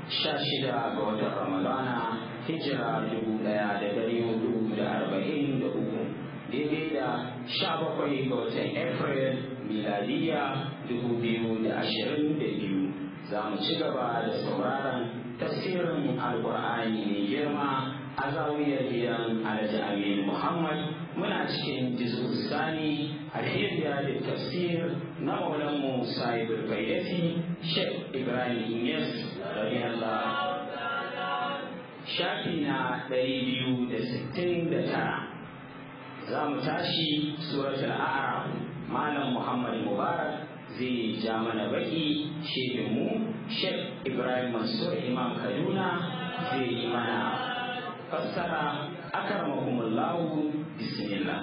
sha shida ga watan ramadana hijira dubu ɗaya da dari hudu da arba'in da uku daidai da sha bakwai ga watan april miladiya dubu biyu da ashirin da biyu za mu ci gaba da sauraron tafsirin alkur'ani mai girma a zawiyar gidan alhaji amin muhammad muna cikin jizu sani alhiriya da tafsir na maulanmu sahibul bayyati sheikh ibrahim yes radiyallahu shafi na ɗari biyu da sittin da tara za mu tashi suratul a'raf malam muhammad mubarak zai ja mana baki shehinmu sheikh ibrahim mansur imam kaduna zai yi mana fassara akarmakumullahu bismillah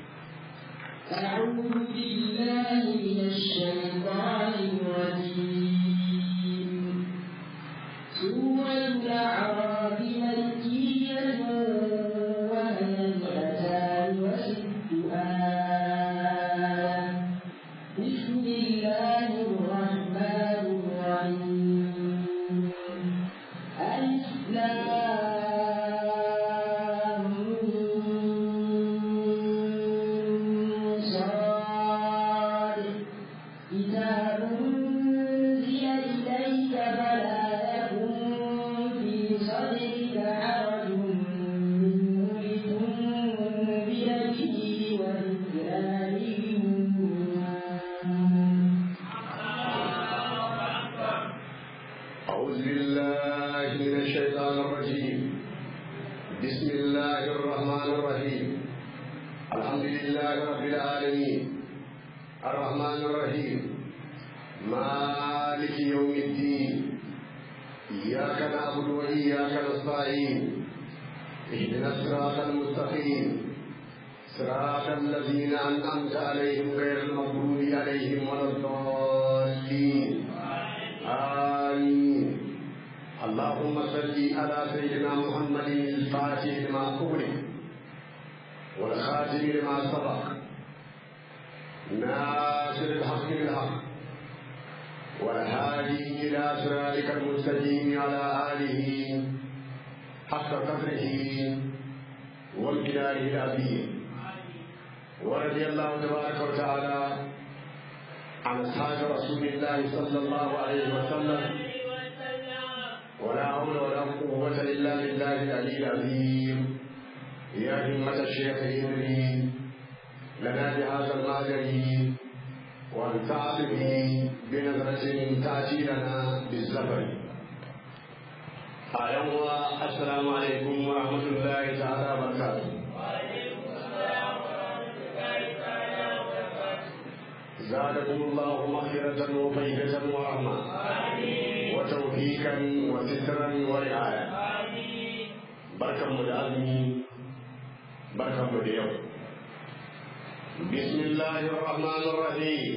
أعوذ بالله من الشيطان الرجيم سورة الأعراف مكية وهي مئتان وست آية بسم الله الرحمن الرحيم ألف صاد كتاب أنزل إليك فلا يكن في صدرك حرج منه لتنذر به وذكرى للمؤمنين أعوذ بالله من الشيطان الرجيم بسم الله الرحمن الرحيم الحمد لله رب العالمين الرحمن الرحيم مالك يوم الدين إياك نعبد وإياك نستعين اهدنا الصراط المستقيم صراط الذين أنعمت عليهم غير المغضوب عليهم ولا الضالين آمين اللهم صل على سيدنا محمد الفاتح لما أغلق والخاتم لما سبق ناصر الحق بالحق والهادي إلى صراطك المستقيم على آله حق قدره وامتداره العظيم ورضي الله تبارك وتعالى عن أصحاب رسول الله صلى الله عليه وسلم ولا حول ولا قوة إلا بالله العلي العظيم يا همة الشيخ إدري لنا بهذا المعدن وانفعت به بنظرة تأتي لنا بالزفر أيها السلام عليكم ورحمة الله تعالى وبركاته زادكم الله مغفرة وفيدة ورحمة وتوفيقا وسترا ورعاية بركة مدعمي بركة مدعو بسم الله الرحمن الرحيم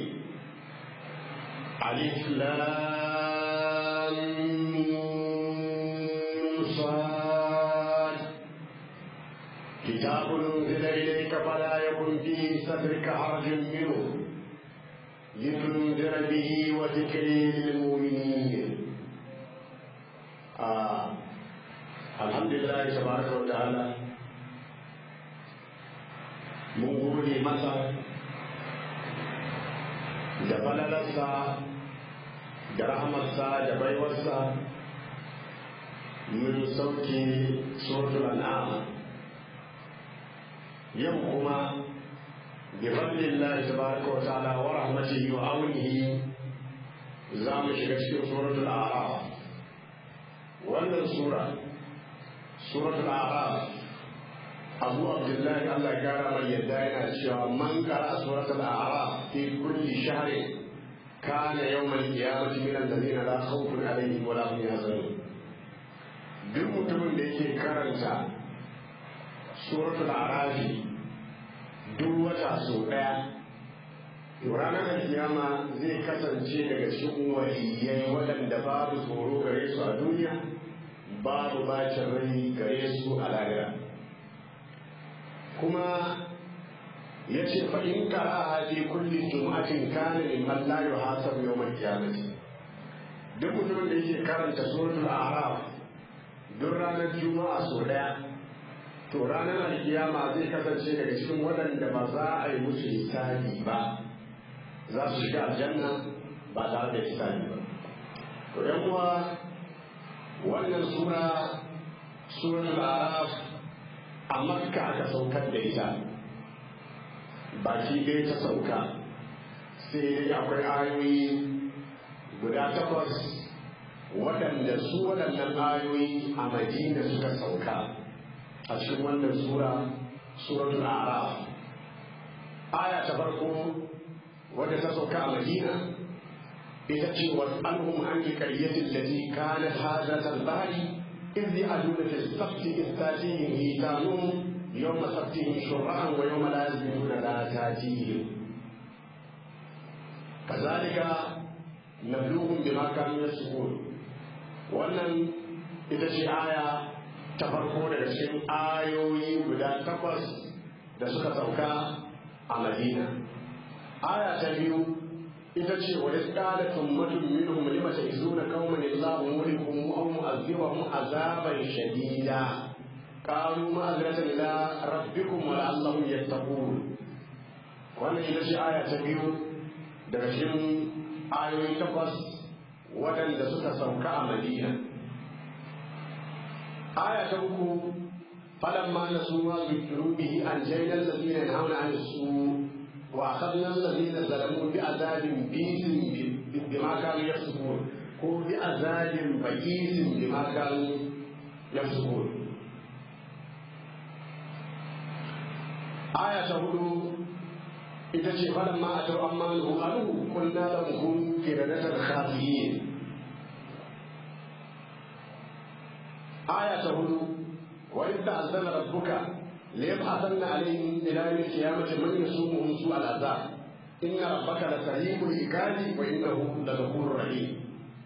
ألف لام ميم صاد كتاب أنزل إليك فلا يكن في صدرك حرج منه لتنذر به وذكر للمؤمنين آه. الحمد لله تبارك وتعالى mun gode masa da falalarsa da rahamarsa da baiwarsa mun sauke suratul an'am yau kuma بفضل الله تبارك وتعالى ورحمته وعونه زام شكشك سورة الأعراف wannan sura suratul a'raf abu abdullahi allah ya kara mai yadda yana cewa man qara suratul a'raf fi kulli shahrin kana yawmal qiyamati min alladhina la khawfun alaihim wa la hum yahzanun duk mutumin da yake karanta suratul a'raf duk wata sau daya ranar alkiyama zai kasance daga cikin waliyai waɗanda babu tsoro gare su a duniya babu bacin rai gare su a lahira kuma ya ce fa'in kara a fi kulli juma'atin kana min man la yuhasabu yawmal qiyamati duk mutumin da yake karanta suratul a'raf duk ranar juma'a sau daya to ranar alkiyama zai kasance daga cikin waɗanda ba za a yi musu hisabi ba za su shiga aljanna ba tare da hisabi ba to yan uwa wannan sura suratul a'raf a makka aka saukar da ita baki ɗaya ta sauka sai dai akwai ayoyi guda takwas waɗanda su waɗannan ayoyi a madina suka sauka a cikin wannan sura suratul araf aya ta farko wadda ta sauka a madina ita ce was'alhum an qaryati allati kanat hadat al-bahri إذ يعدون في السبت إذ تأتيهم هيتانهم يوم سبتهم شرعا ويوم لا يسبتون لا تأتيهم كذلك نبلوهم بما كانوا يسكون wannan ita ce aya ta farko daga cikin ayoyi guda takwas da suka sauka a madina aya ta biyu ita ce wa isqala tummatun minhum lima ta'izuna qauman illahu mulikuhum aw mu'azzibahum azaban shadida qalu ma'azratan ila rabbikum wa la'allahum yattaqun wannan ita ce aya ta biyu daga cikin ayoyi takwas waɗanda suka sauka a madina aya ta uku falamma nasu ma zukiru bihi anjayna alladhina yanhauna 'anil su' وأخذنا الذين ظلموا بعذاب بئيس بما كانوا يفسقون هو بعذاب بئيس بما كانوا يفسقون آية تقول إذا شفنا ما أتوا أما نهاره قلنا لهم كردة خاسئين آية تقول وإذ تأذن ربك ليبعثن عليهم إلى يوم القيامة من يسومهم سوء العذاب إن ربك لسريع العقاب وإنه لغفور رحيم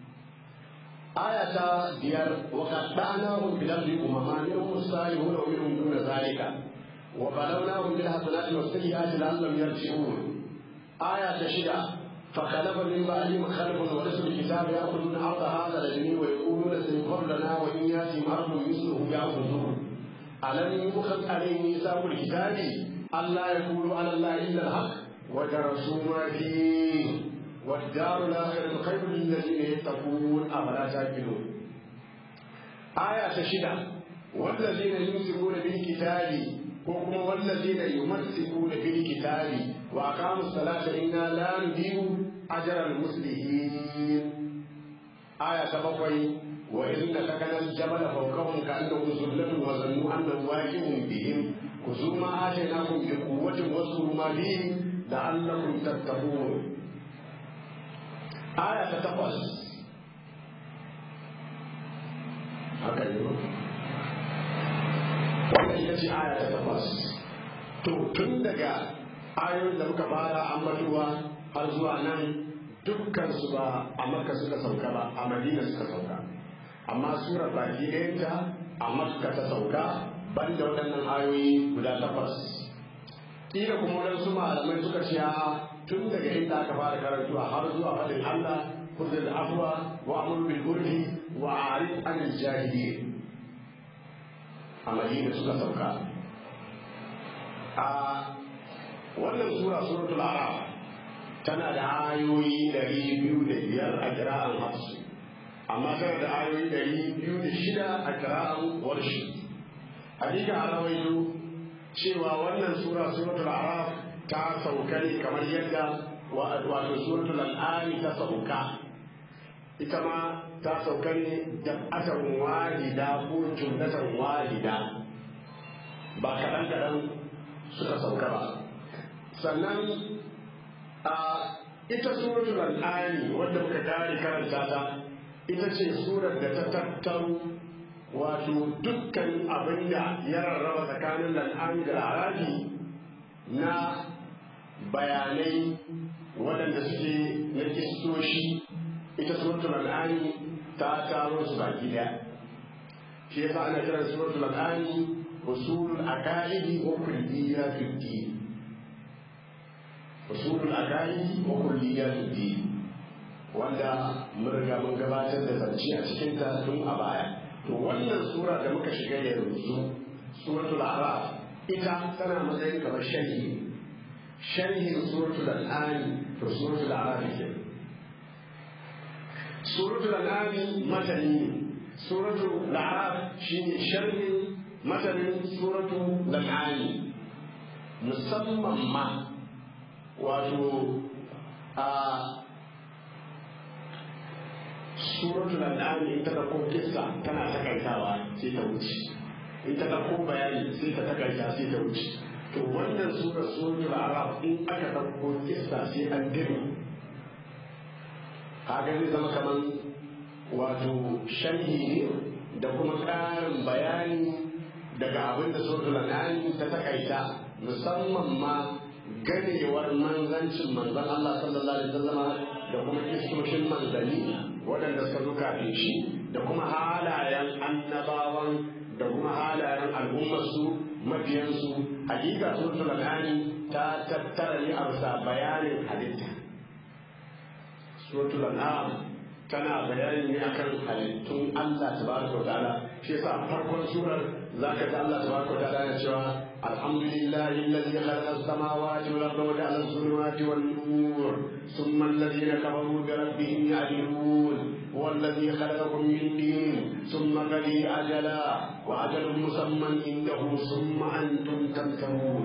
آية ديار وقطعناهم في الأرض أمما منهم الصالحون ومنهم دون ذلك وبلوناهم بالحسنات والسيئات لعلهم يرجعون آية شدة فخلف من بعدهم خلف ورثوا الكتاب يأخذون أرض هذا الذي ويقولون سيغفر لنا وإن يأتهم أرض مثله يأخذون ألم يؤخذ عليه ميثاق الكتاب ألا يقولوا على الله إلا الحق ودرسوا ما فيه والدار الآخرة خير للذين يتقون أفلا تعقلون آية تشدة والذين يمسكون بالكتاب وهم والذين يمسكون بالكتاب وأقاموا الصلاة إنا لا نضيع أجر المسلمين آية تبقي وإن سكن الجبل فوقهم كأنه ظلة وظنوا أنه واجب بهم خذوا ما آتيناكم بقوة واذكروا ما فيه لعلكم تتقون آية تتقص هكذا wannan ita ce aya ta takwas to tun daga ayoyin da muka fara ambatuwa har zuwa nan dukkan su ba a makka suka sauka ba a madina suka sauka amma surar baki ɗayanta a makka ta sauka banda waɗannan ayoyi guda takwas kila kuma waɗansu malamai suka ce tun daga inda aka fara karantuwa har zuwa faɗin Allah kuzil afwa wa amru bil urfi wa arif anil jahilin a madina suka sauka a wannan sura suratul araf tana da ayoyi ɗari biyu da biyar a kira'an hafsu amma tana da ayoyi ɗari biyu da shida a kira'an warshi hakika a rawaito cewa wannan sura suratul araf ta sauka ne kamar yadda wato suratul al'ami ta sauka ita ma ta sauka ne jam'atan wahida ko jumlatan wahida ba kaɗan kaɗan suka sauka ba sannan a ita suratul al'ami wadda muka kare karanta ta ita ce surar da ta tattaro wato dukkan abin da ya rarraba tsakanin al'ami da arabi na bayanai waɗanda suke na kistoshi ita suratul al'ami ta taro su baki daya shi yasa ana kiran suratul al'ami usulul aqaidi wa kulliyatud din usulul aqaidi wa kulliyatud din wanda mun riga mun gabatar da zance a cikinta tun a baya to wannan sura da muka shiga yanzu suratul araf ita tana matsayin kamar sharhi sharhin suratul al'ani to suratul araf ke suratul al'ani matani ne suratul araf shine sharhin matanin suratul al'ani musamman ma wato a suratul al'am in ta dauko kissa tana takaitawa sai ta wuce in ta dauko bayani sai ta takaita sai ta wuce to wannan sura suratul araf in aka dauko kissa sai an dima kaga zai zama kaman wato sharhi ne da kuma ƙarin bayani daga abin da suratul al'am ta takaita musamman ma ganewar manzancin manzon Allah sallallahu alaihi wasallam da kuma kistoshin manzanni waɗanda suka zo kafin shi da kuma halayen annabawan da kuma halayen al'ummarsu mabiyansu hakika suratul al'ani ta tattara ne a bisa bayanin halitta suratul al'am tana bayani ne akan halittun Allah tabaraka wa ta'ala shi yasa farkon surar zaka ji Allah tabaraka wa ta'ala yana cewa alhamdulillahi alladhi khalaqa as-samawati wal arda wa ja'ala adh-dhulumati wan nur thumma alladhina kafaru bi rabbihim ya'dilun والذي خلقكم من دين ثم قضي أجلا وأجل مسمى عنده ثم أنتم تمترون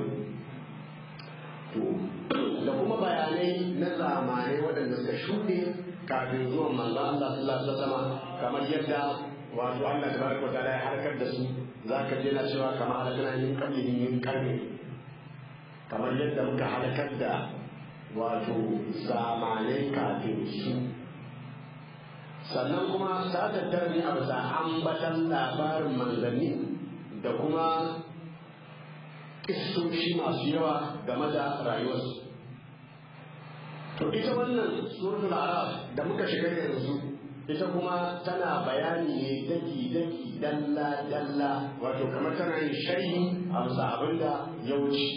da kuma bayanai na zamanai waɗanda suka shuɗe kafin zuwan manzo Allah sallallahu alaihi wasallam kamar yadda wato Allah tabaraka ta'ala ya harkar da su zaka je na cewa kamar halakana min qablihi min qarni kamar yadda muka halakar da wato zamanai kafin su sannan kuma ta tattara ne a bisa ambatan labarin manzanni da kuma kistoshi masu yawa game da rayuwarsu to ita wannan suratul araf da muka shiga yanzu ita kuma tana bayani ne daki daki dalla dalla wato kamar tana yin sharhi a bisa abin da ya wuce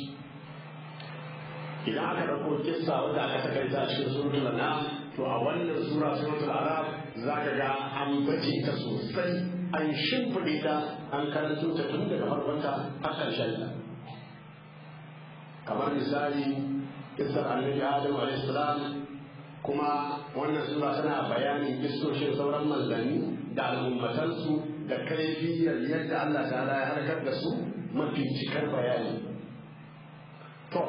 idan aka ɗauko kissa wanda aka takaita a cikin suratul an'am to a wannan sura suratul araf zaka ga an baje ta sosai an shimfiɗe ta an karanto ta tun daga farkonta har ƙarshen ta kamar misali kissar annabi adam alayhi salam kuma wannan sura tana bayanin kissoshin sauran manzanni da al'ummatansu da kaifiyar yadda Allah ta'ala ya harkar da su mafi cikar bayani to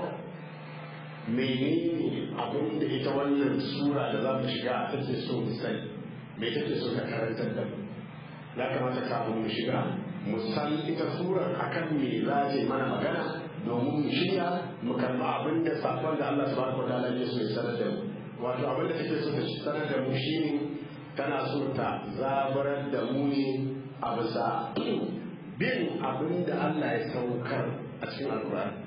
menene abin da ita wannan sura da za mu shiga take so mu sani me take so ta karantar da mu ya kamata kafin mu shiga mu san ita surar akan me za ta yi mana magana domin mu shirya mu karɓi abin da sakon da Allah subhanahu wataala ya so ya sanar da mu wato abin da take so ta sanar da mu shine tana so ta zabarar da mu ne a bisa bin abin da Allah ya saukar a cikin alkur'ani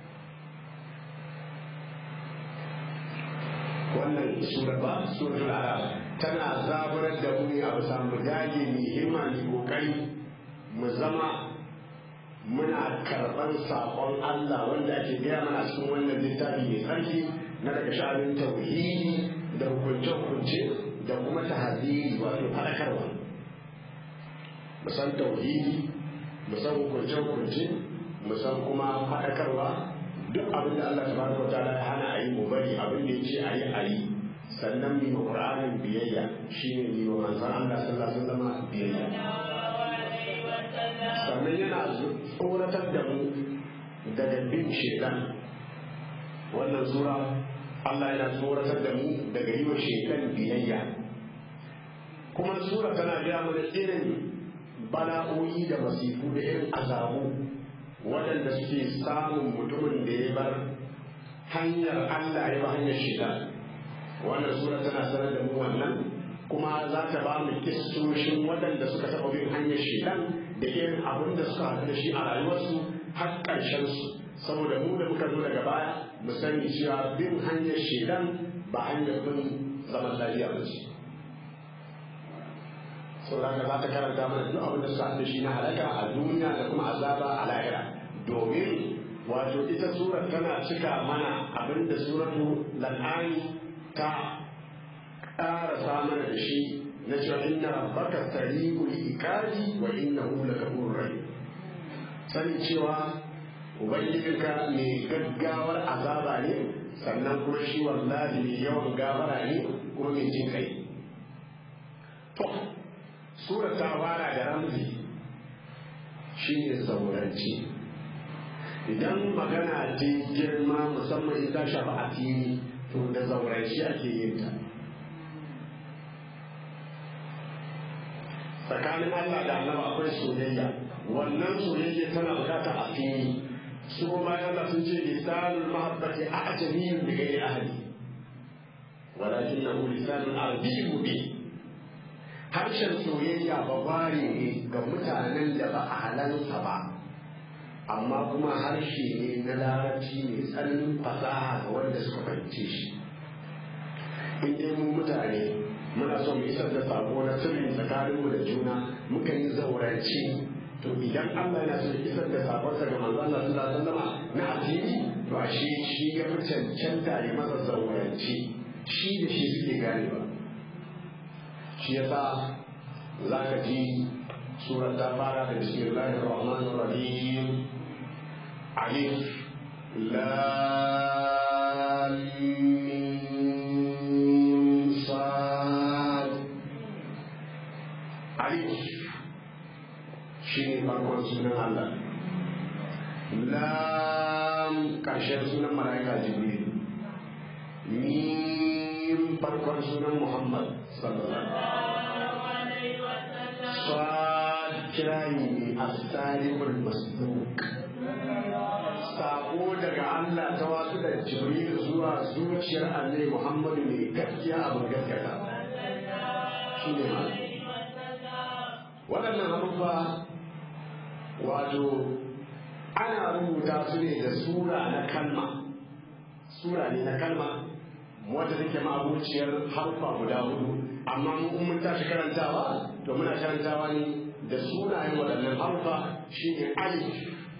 wannan sura ba suratul arab tana zaburar da mu ne a bisa mu dage mu himma mu kokari mu zama muna karɓar saƙon Allah wanda ake gaya mana cikin wannan littafi mai tsarki na daga sha'anin tauhidi da hukunce-hukunce da kuma tahaziri wato faɗakarwa mu san tauhidi mu san hukunce-hukunce mu san kuma faɗakarwa duk abin da Allah tabaraka wa ta'ala ya hana a yi mu bari abin da yace a yi a yi sannan mu ma Qur'anin biyayya shine mu ma manzon Allah sallallahu alaihi wasallam biyayya sannan yana tsoratar da mu daga bin shaitan wannan sura Allah yana tsoratar da mu daga yi wa shaitan biyayya kuma sura tana gaya mana irin bala'o'i da masifu da irin azabu waɗanda suke samun mutumin da ya bar hanyar Allah ya ba hanyar shida wannan sura tana sanar da mu wannan kuma za ta ba mu kistoshin waɗanda suka taɓa bin hanyar shidan da irin abin da suka haɗu da shi a rayuwarsu har ƙarshen su saboda mu da muka zo daga baya mu sani cewa bin hanyar shidan ba hanyar bin zaman lafiya ba ce saboda haka za ta karanta mana duk abin da suka haɗu da shi na halaka a duniya da kuma azaba a lahira domin wato ita surar tana cika mana abin da suratu lal'ani ta ƙara mana da shi na cewa inna rabbaka sari'ul iqabi wa innahu lakafurur rahim sani cewa ubangijinka mai gaggawar azaba ne sannan kuma shi wallahi mai yawan gafara ne kuma mai jin kai to sura ta fara da ramzi shine zauranci idan magana ta girma musamman in ta shafi asiri to da zauranci ake yin ta tsakanin Allah da Allah akwai soyayya wannan soyayya tana bukatar asiri su kuma yana sun ce lisanul mahabbati a'jamiyyun bi ghairi ahli walakinahu lisanul arabiyyun mubin harshen soyayya babare ne ga mutanen da ba a halansa ba amma kuma harshe ne na larabci mai tsananin fasaha ga wanda suka fahimce shi in dai mu mutane muna so mu isar da sako na sirri tsakaninmu da juna muka yi zaurance to idan Allah yana so isar da sakonsa ga manzo Allah sallallahu alaihi wasallam na asiri to ashe shi ya fi cancanta ya masa zaurance shi da shi suke ganewa shi yasa za ka ji surar ta fara da bismillahir rahmanir rahim alif lam mim sad alif shi ne farkon sunan Allah lam ƙarshen sunan mala'ika jibril mim farkon sunan muhammad sallallahu alaihi wasallam sad kirayi ne as-saliqul masduq sako daga Allah ta wasu da jibril zuwa zuciyar annabi muhammadu mai gaskiya abin gaskata shi ne waɗannan abubuwa wato ana rubuta su ne da sura na kalma sura ne na kalma wadda take ma'abuciyar harfa guda hudu amma mu mun tashi karantawa to muna karantawa ne da sunayen waɗannan harfa shine alif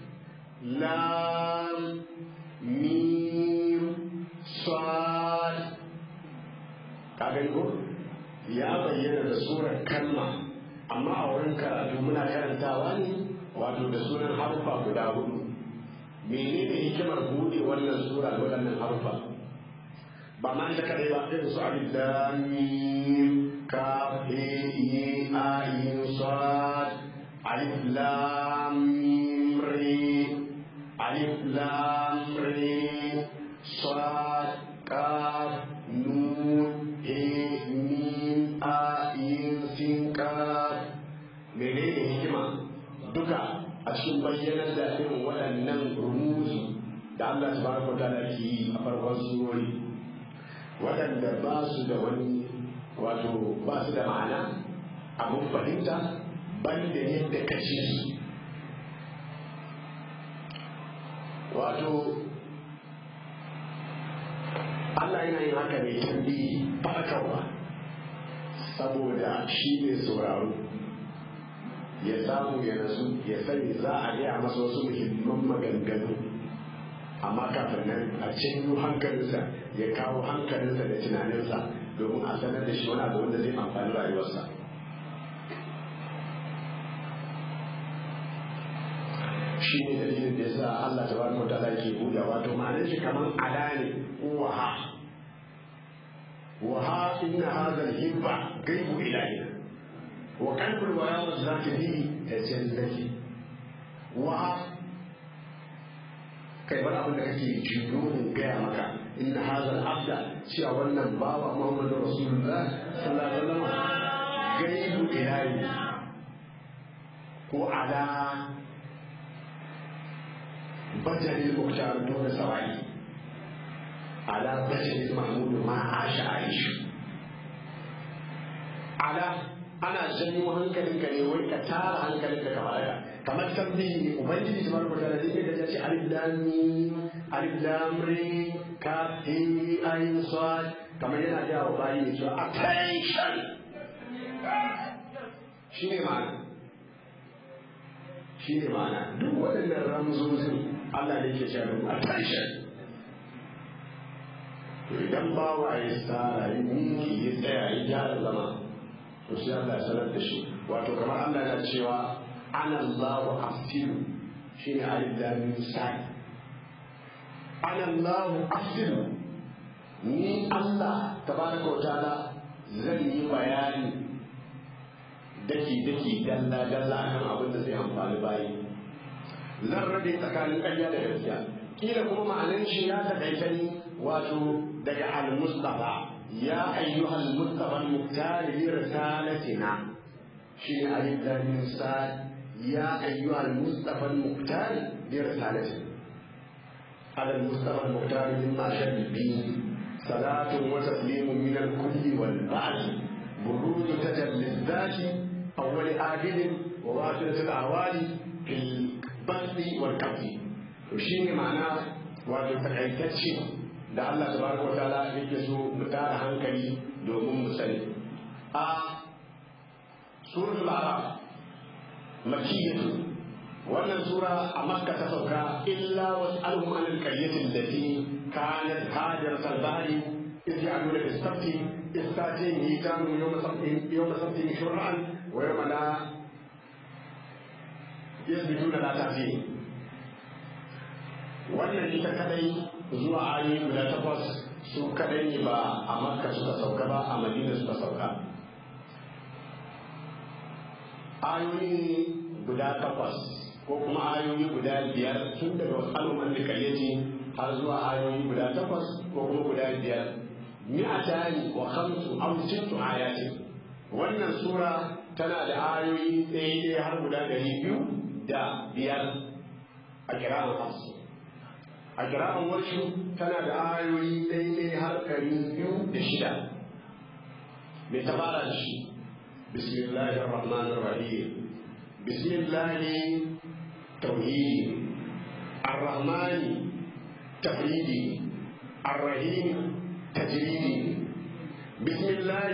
lam mim sad ka gani ko ya bayyana da surar kalma amma a wurin karatu muna karantawa ne wato da sunan harufa guda hudu menene hikimar buɗe wannan sura da waɗannan harufa ba ma ita kadai ba irin su alif lam mim kaf he ye a yin sad alif lam mim re alif lam re sad kaf nun he mim a yin sin kaf menene hikima duka a cikin bayyanar da irin waɗannan rumuzi da Allah subhanahu wa ta'ala ke yi a farkon surori waɗanda ba su da wani wato ba su da ma'ana abin fahimta ban da yadda ka ci su wato Allah yana yin haka ne tambayi faɗakarwa saboda shi ne sauraro ya samu ya nasu ya sani za a gaya masa wasu muhimman maganganu amma kafin nan a cinyo hankalinsa ya kawo hankalinsa da tunaninsa domin a sanar da shi wani abu wanda zai amfani rayuwarsa shi ne dalilin da ya sa Allah ta bani wata ala ke buɗe wato ma'anar shi kamar ala ne waha waha inna hadha al-hibba gaibu ilahi wa qalbul wara zaki bi tajallati wa kai bar abin da kake jiyo in gaya maka inna hadha al-abda cewa wannan bawa Muhammadu Rasulullah sallallahu alaihi wasallam gaibu ilahi ko ala bajali muktar dole sawai ala bajali mahmud ma asha aishu ala ana janyo hankalinka ne wai ka tara hankalinka ka balaga kamar tambayi ne ubangiji tabaraka wa ta'ala zai ga ce alif lam mim alif lam re ka he ayin sad kamar yana ga wa bayi ne cewa attention shine ma'ana shine ma'ana duk waɗannan ramzozin Allah ne ke cewa attention to idan bawa ya tsara ya miki ya tsaya ya gyara zama to sai Allah ya sanar da shi wato kamar Allah yana cewa ana Allahu afsiru shine alif lam mim sai ana Allahu afsiru ni Allah tabaraka wa ta'ala zan yi bayani daki daki dalla dalla akan abin da zai amfani bayi zan rabe tsakanin ƙarya da gaskiya kila kuma ma'anan shi ya taƙaita ni wato daga al-mustafa ya ayyuha al-mustafa al-muqtar li risalatina shi ne alif lam mim sad ya ayyuha al-mustafa al-muqtar li risalatina على المصطفى المختار مما شد به صلاة وتسليم من الكل والبعد بروز تجلي الذات أول آجل وواصلة الأعوال في البث والكف وشيء معناه wato takaitacce da Allah tabaraka wa ta'ala yake so mu tara hankali domin mu sani a suratul araf makiyatu wannan sura a makka ta sauka illa was'alhum an al-qaryati allati kanat hajarat al-bahri إذ يعملون بالسبت إذ تأتيهم هيتانهم يوم سبتهم يوم سبتهم شرعا ويوم لا يثبتون لا تأتيهم wannan ita kadai zuwa ayoyi guda takwas su kadai ne ba a makka suka sauka ba a madina suka sauka ayoyi guda takwas ko kuma ayoyi guda biyar tun daga wasu al'umman da kayyaci har zuwa ayoyi guda takwas ko kuma guda biyar mi'atani wa khamsu aw sittu ayati wannan sura tana da ayoyi ɗaya ɗaya har guda ɗari biyu da biyar a kira'an hafsu a kira'an wasu tana da ayoyi ɗaya ɗaya har ɗari biyu da shida mai tabara da shi bismillahir rahmanir rahim bismillahi tauhidi ar-rahmani tafridi ar-rahim تجريدي بسم الله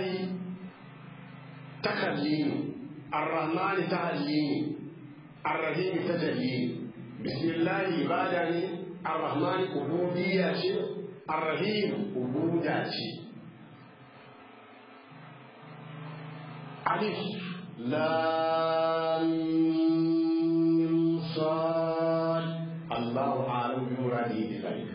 تخليني الرحمن تهليني الرحيم تجليني بسم الله عبادني الرحمن عبودية الرحيم عبودة ألف لام صاد الله أعلم بمراده بذلك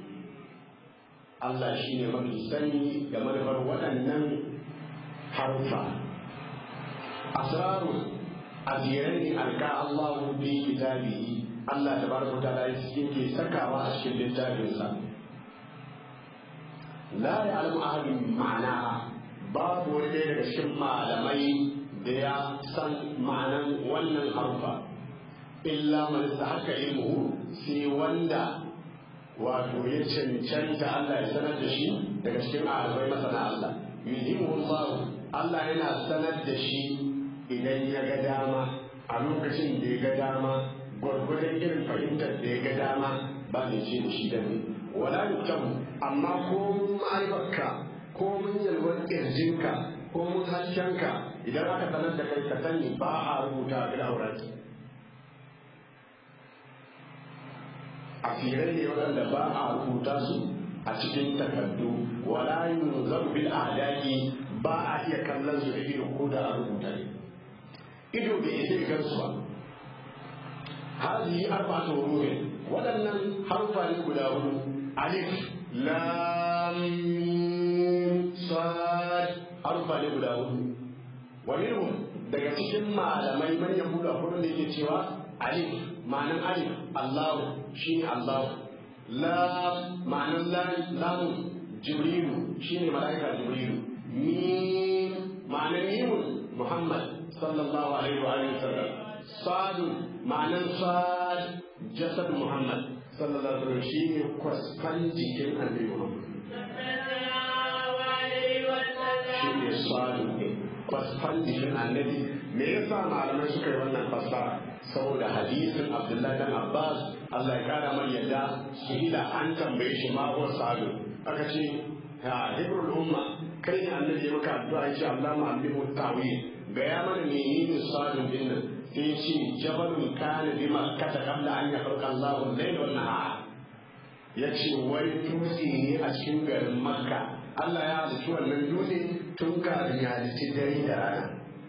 Allah shi ne mafi sani da manufar waɗannan harufa. Asraru a jere ne alka Allah bi kitabihi Allah da baraka ta lai yake sakawa a cikin littafinsa. La ya alamu ahadin ma'ana babu wani ɗaya daga cikin malamai da ya san ma'anan wannan harufa. Illa man haka ilmuhu sai wanda wato ya cancanta Allah ya sanar da shi daga cikin alamai masana Allah yuhimu Allah Allah yana sanar da shi idan ya ga dama a lokacin da ya ga dama gwargwadon irin fahimtar da ya ga dama ba ne ce da shi da ne wala yuktabu amma ko mun ma'aibarka ko mun yalwar kirjinka ko mun haskenka idan aka sanar da kai ka sani ba a rubuta a aurenki asirai ne waɗanda ba a rubuta su a cikin takardu wala yunzaru bil adaki ba a iya kallon su da ido ko da a rubuta ne ido bai isa gan su ba hazihi arba'atu hurufin waɗannan harfa ne guda hudu alif lam sad harfa ne guda hudu wa minhum daga cikin malamai man yahuda hudu da yake cewa alif ma'anan alif Allahu shine Allahu lam ma'anan lam jibrilu shine malaika jibrilu mim ma'anan mimun Muhammad sallallahu alaihi wa alihi wasallam sad ma'anan sad jasad Muhammad sallallahu alaihi wasallam shine kwasfan jikin annabi Muhammad shine sad kwasfan jikin annabi me yasa malamai suka yi wannan fassara saboda hadisin Abdullahi dan Abbas Allah ya kara mai yadda shahida an tambaye shi ma huwa salu aka ce ha hibrul umma kai ne annabi ya maka addu'a ya ce Allah ma'allimu tawil ga ya mana menene salu din nan sai ce jabalun kana bi makkata qabla an yakhluqa Allahu al-layla wan nahar ya ce wani dutse ne a cikin garin makka Allah ya halitta wannan dutse tun kafin ya halitta dare da rana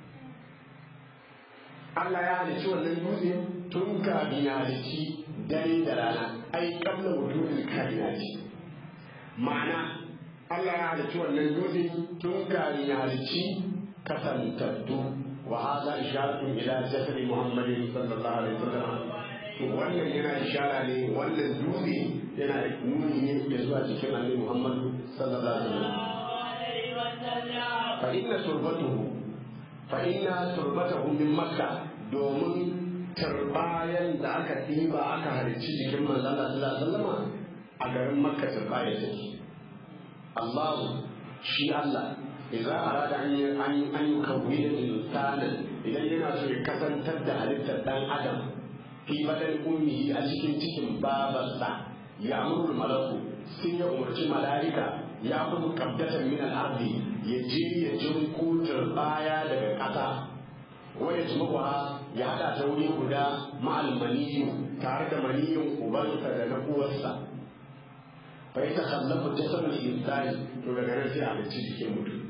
Allah ya halitta wannan dutse tun kafin ya halitta dare da rana ai kabla wujudul kainati ma'ana Allah ya halitta wannan dutse tun kafin ya halitta kasantattu wa hadha isharatu ila jasadi muhammadin sallallahu alaihi wasallam wannan yana ishara ne wannan dutse yana nuni ne ya zuwa cikin annabi muhammad sallallahu alaihi wasallam fa inna turbatuhu fa inna turbatahu min makka domin turbayan da aka ɗiba aka halicci jikin manzon Allah sallallahu alaihi wasallam a garin makka turbaya take Allah shi Allah idza arada an an an yukawwida insanan idan yana so ya kasantar da halittar dan adam fi badan ummihi a cikin cikin babarsa ya amuru malaku sai ya umarci mala'ika ya kuma kabdatan min al-ardi ya je ya jinko baya daga ƙasa wa ya jimuwa ya hada ta wuri guda ma'al maniyu tare da maniyin ubansa da na uwarsa fa ya takallafu jasadul insani to daga nan sai a halicci jikin mutum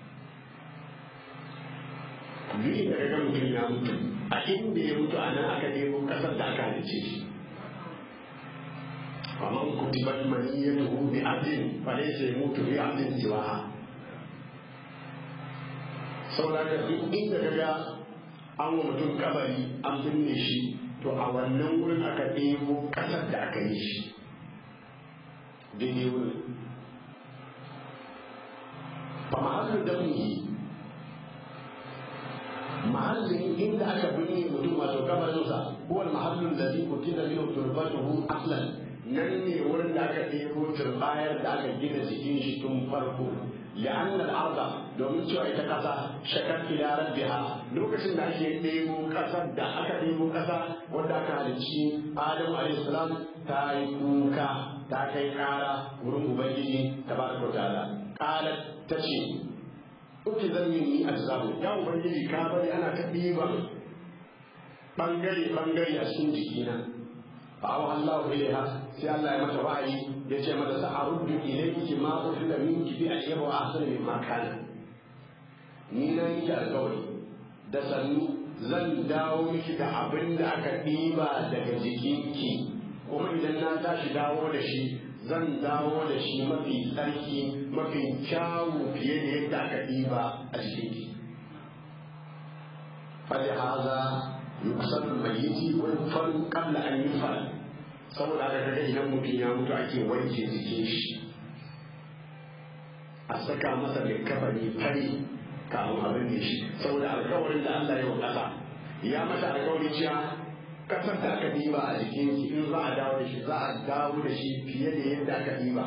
duk da ga mutum ya mutu a inda ya mutu a nan aka nemo kasar da aka halice shi faman kutibat maniyatuhu bi abdin falaysa yamutu bi abdin siwaha saboda ka duk inda ka ga an wa mutum kabari an binne shi to a wannan wurin aka ɗebo kasar da aka yi shi daidai wurin fa mahallin damni mahallin inda aka binne mutum wato kabarinsa huwa mahallin da zai kuti da yin turbatuhu aslan nan ne wurin da aka ɗebo turbayar da aka gina jikin shi tun farko لأن الأرض domin cewa ita ƙasa shakar ila rabbiha lokacin da ake ɗebo ƙasar da aka ɗebo ƙasa wanda aka halicci Adamu alayhi salam ta yi kuka ta kai ƙara wurin Ubangiji tabaraka wa ta'ala qalat tace uki zan yi a zabu ya ubangiji ka bari ana ta ɗiban ɓangare ɓangare a cikin jikina fa awa Allah ilaiha sai Allah ya mata wa'ayi ya ce mata sa aruddu ilayki ma uhilla minki bi ayyaba wa ahsana mimma kana ni na yi alƙawari da sannu zan dawo miki da abin da aka ɗiba daga jikinki kuma idan na tashi dawo da shi zan dawo da shi mafi tsarki mafi kyawu fiye da yadda aka ɗiba a jikinki فلهذا يقصد الميت ويدفن قبل أن يدفن saboda haka kaga idan mutum ya mutu ake wanke jikin shi a saka masa mai kafani fari kafin abin da shi saboda alkawarin da Allah ya wa ƙasa ya mata alkawari cewa ƙasar da aka diba a jikin shi in za a dawo da shi za a dawo da shi fiye da yadda aka diba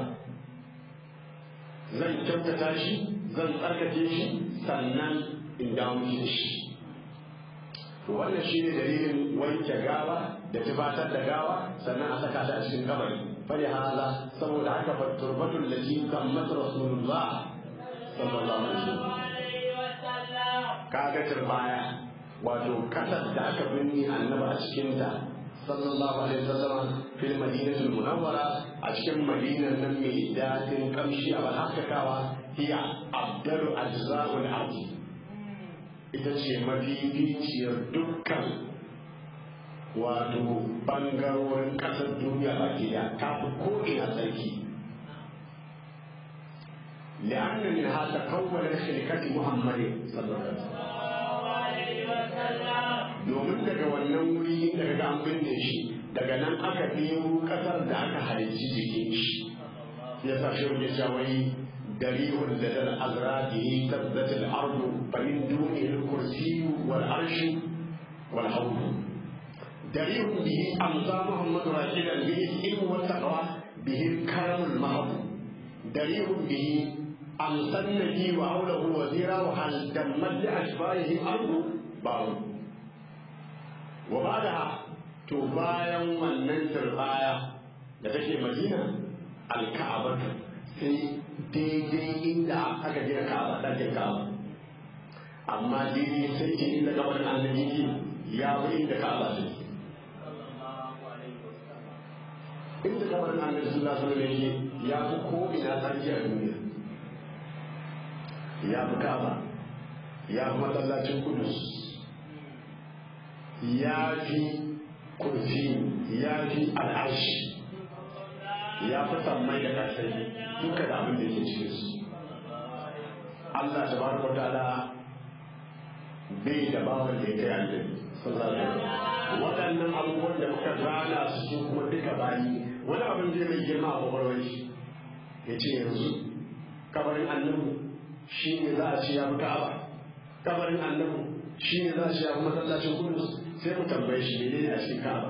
zan kyautata shi zan tsarkake shi sannan in dawo da shi to wannan shine dalilin wanke gawa da tufatar da gawa sannan a saka ta a cikin kabari fali hala saboda haka fa turbatul lati kammat rasulullah sallallahu alaihi wasallam kaga turbaya wato kasar da aka binne annabi a cikin ta sallallahu alaihi wasallam fil madinatul munawwara a cikin madinar nan mai dadin kamshi a balhakakawa hiya abdalu ajza'ul ardi ita ce mafificiyar dukkan wato bangarorin ƙasar duniya baki da ta fi ko'ina sarki لأن منها تكون شركة محمد صلى الله عليه وسلم domin daga wannan wuri daga ga an binne shi daga nan aka nemo kasar da aka halicci jikin shi ya sa shi ya shawai دريء لدى الأزراده تبدت الأرض فمن دونه الكرسي والعرش والحوض دريء به أمضى محمد راشدا به العلم والتقوى به الكرم المحض دريء به أمسى النبي وحوله وزيرا وهل دمت لأشفائه الأرض بعض وبعدها تبايا من ننتر الآية لتشي مدينة الكعبة sai daidai inda aka gina ka'aba ɗakin ka'aba amma daidai sai ke inda kabarin annabi ke ya bi inda ka'aba ce inda kabarin annabi sallallahu alaihi wasallam yake ya fi ko ina tsarki a duniya ya fi kaba ya fi masallacin kudus ya fi kurfi ya fi al'arshi ya fi sammai da kasai duka da abin da ke cikin su Allah ta baraka ta'ala bai da bawan da ya kai annabi sallallahu alaihi wasallam waɗannan abubuwan da muka zana su su kuma duka bayi wani abin zai mai girma a kwakwalwar shi ya ce yanzu kabarin annabi shi ne za a ce ya fi ka'aba kabarin annabi shi ne za a ce ya fi masallacin kudus sai mu tambaye shi ne ne a cikin ka'aba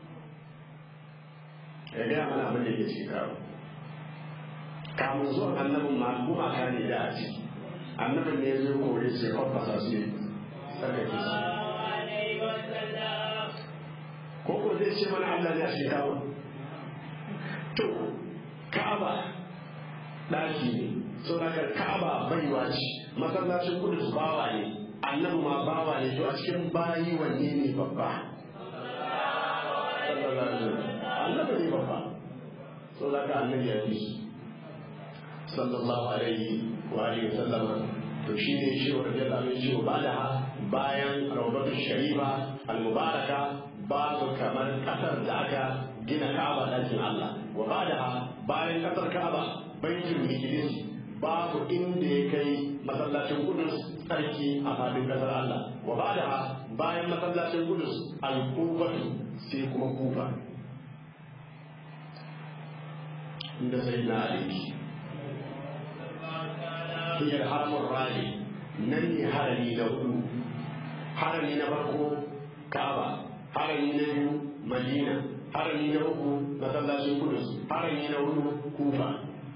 ya gaya mana abin da ke cikin ka'aba kamun zuwan annabin ma gumaka ne da a ciki annabin ne zai kore sai kwakwasa su ne tsarkake su ko ko zai ce mana Allah ne a cikin ka'aba to ka'aba ɗaki ne saboda ka'aba baiwa ce masallacin kudus bawa ne annabi ma bawa ne to a cikin bayi wanne ne babba annabi ne babba saboda ka annabi ya fi sallallahu alaihi wa alihi wa sallama to shi ne shi wa radiyallahu anhu shi ba da bayan rawdatu sharifa al-mubaraka babu kamar kasar da aka gina Ka'aba dakin Allah wa ba da bayan kasar Ka'aba baitul miqdis babu inda ya kai masallacin Qudus tsarki a fadin kasar Allah wa ba da bayan masallacin Qudus al-Kufatu sai kuma Kufa inda sai na aliki hiyar haramun rani nan ne harami na hudu harami na farko Ka'aba harami na biyu Madina harami na uku masallacin Qudus harami na hudu Kufa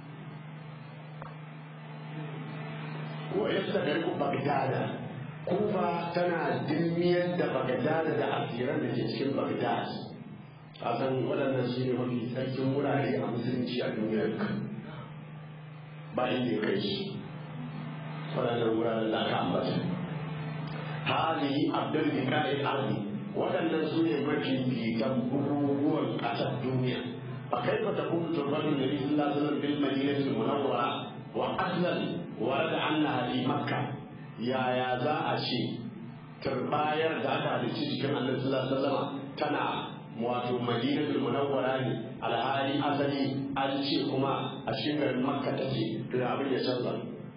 wa yastagriqu bagdada kufa tana dilmiyar da bagdada da asiran da ke cikin bagdad a san waɗannan su ne mafi tsarkin wurare a musulunci a duniyar ba inda ya kai shi waɗannan wuraren da aka ambata hali abdul bikari arni waɗannan su ne mafi fitan bukukuwan ƙasar duniya fa kaifa takunu turbatu nabi sallallahu alaihi wasallam bil madinati munawwara wa aslan ورد عنها في مكة يا يا ذا أشي ترباير ذات هذه الشيء كما النبي صلى الله عليه وسلم تنا مواتو مدينة المنورة على هذه أصلي أشي كما أشي من مكة تشي كذا أبي يشهد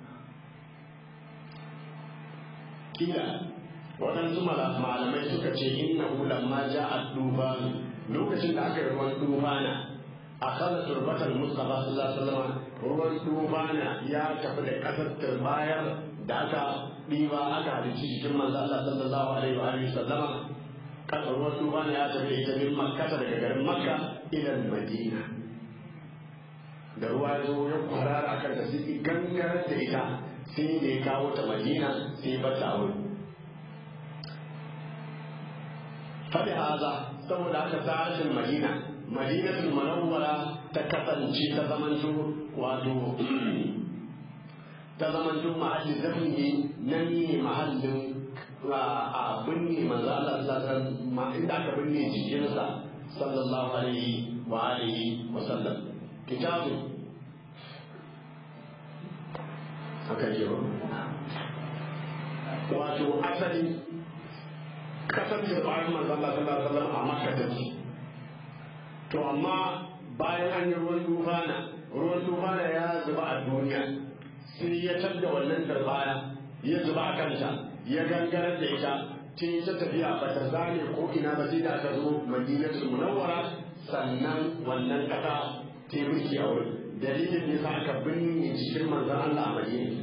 كذا waɗansu malamai suka ce innahu lamma ja'a dufan lokacin da aka yi ruwan dufana akala turbatar mustafa sallallahu alaihi wasallam ruwan dubana ya tafi da kasar turbayar da aka ɗiba aka halicci jikin manzo Allah sallallahu alaihi wa alihi sallama kasar ruwan dubana ya tafi da ita min makka daga garin makka ila madina da ruwa ya zo ya kwarara akan da sai gangarar da ita sai da ya kawo ta madina sai ba ta wuri fadi haza saboda haka tsarin madina madinatul munawwara ta kasance ta zamanto wato ta zamanto mahallin zafi nan ne mahallin a binne manzo Allah sallallahu alaihi inda aka binne jikinsa sallallahu alaihi wa alihi wa sallam kitabu haka yi wato asali kasar da bayan manzo Allah sallallahu alaihi wa sallam a Makka take to amma bayan an yi ruwan tufana ruwan tufana ya zuba a duniya sai ya canza wannan darbaya ya zuba a kanta ya gangarar da ita ta yi ta tafiya ba ta zane ko ina ba sai da aka zo madinatul munawwara sannan wannan kasa ta yi mulki a wurin dalilin ne sa aka binne cikin manzon Allah a madina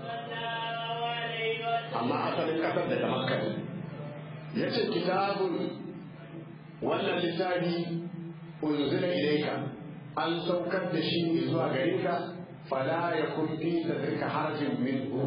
amma asalin kasar daga makka ne ya ce kitabun wannan littafi unzila ilayka an saukar da shi ne zuwa gare ka fala yakun fi sadrika harajin minhu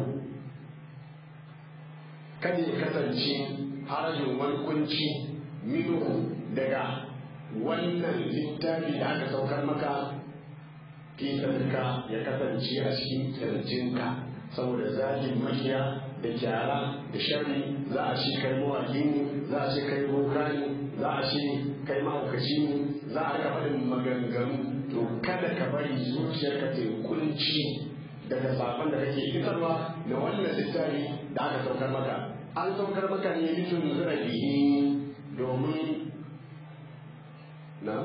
kada ya kasance harajin wani kunci minhu daga wannan littafi da aka saukar maka fi sadrika ya kasance a cikin kirjinka saboda zagin makiya da kyara da sharri za a ce kai mawaki ne za a ce kai boka ne za a ce kai mahaukaci ne za a rika faɗin maganganu to kada ka bari zuciyarka ta yi kunci daga sakon da kake isarwa da wannan littafi da aka saukar maka an saukar maka ne litun zira bihi domin na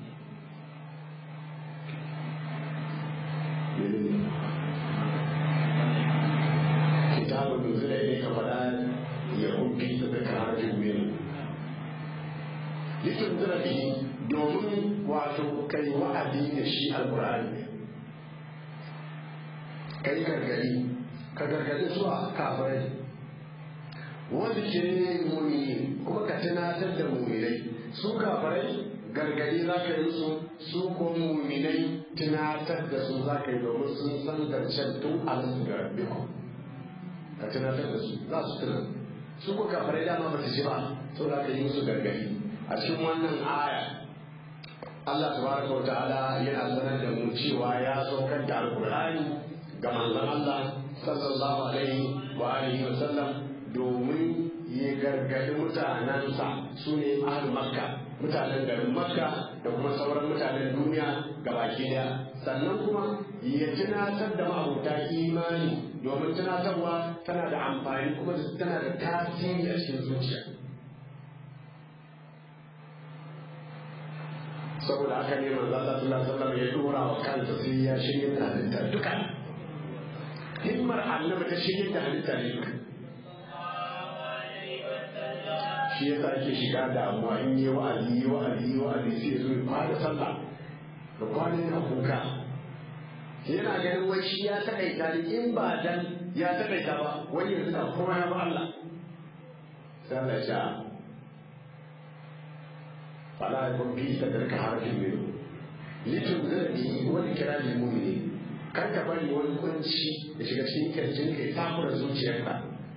kitabun nuzula ne ka faɗa ya hukki su da karatun minu litun zira bihi domin wato kai wa'adi da shi alƙur'ani ka yi gargadi ka gargadi zuwa kafirai wanda ke mumini kuma ka tunatar da muminai su kafirai gargadi za ka yi su su ko muminai tunatar da su za ka yi domin sun san zancen tun alasu da rabbi ka tunatar da su za su tuna su ko kafirai dama ba su ji ba to za ka yi musu gargadi a cikin wannan aya Allah tabaraka wa ta'ala yana sanar da mu cewa ya saukar da alkur'ani ga manzon Allah sallallahu alaihi wa alihi wa sallam domin ya gargadi mutanensa su ne ahal makka mutanen garin makka da kuma sauran mutanen duniya baki daya sannan kuma ya tunatar da ma'abuta imani domin tunatarwa tana da amfani kuma tana da tasiri a cikin zuciya saboda haka ne manzo Allah sallallahu alaihi wasallam ya dora wa kansa sai ya shirya da halitta duka himmar annabi ta shirya da halitta ne duka shi yasa ake shiga damuwa in yi wa'azi yi wa'azi yi wa'azi sai zo ya fara sallah da kwanan yana kuka yana ganin wai shi ya taƙaita ne in ba dan ya taƙaita ba wani yanzu na kuma ya ba Allah sai Allah ya ce fala yakun fi sadrika harajun minhu litunzira bihi wa dhikra lil mu'minin kar ka bari wani kunci da shiga cikin kirjin ka ya takura zuciyarka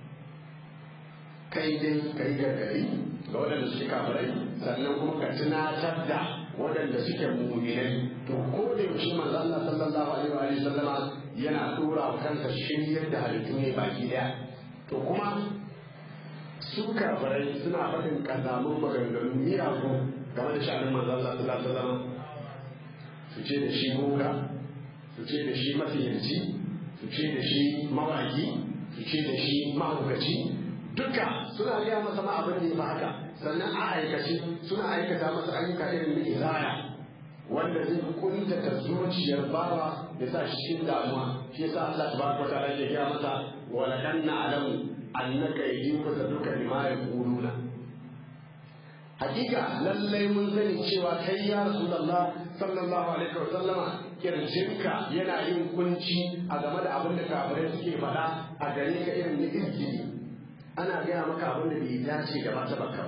kai dai ka yi gargari ga waɗanda suke kafirai sannan kuma ka tunatar da waɗanda suke mu'minai to ko da yaushe manzo Allah sallallahu alaihi wa sallama yana dora wa kansa shiryar da halittu ne baki daya to kuma su kafirai suna faɗin kazamun maganganu miyagu game da sha'anin manzon Allah sallallahu alaihi wasallam su ce da shi boka su ce da shi mafiyanci su ce da shi mawaki su ce da shi mahaukaci duka suna gaya masa ma abin da ya fi haka sannan a aikace suna aikata masa ayyuka irin na izaya wanda zai kunta ta zuciyar bawa da sa shi cikin damuwa shi yasa Allah tabaraka wa ta'ala ya gaya masa wa laqad na'lamu annaka yajibu duka lima yaquluna hakika lallai mun sani cewa kai ya rasulullah sallallahu alaihi wa sallama kirjinka yana yin kunci a game da abin da kafirai suke faɗa a gare ka irin na izgili ana gaya maka abin da bai dace da mata baka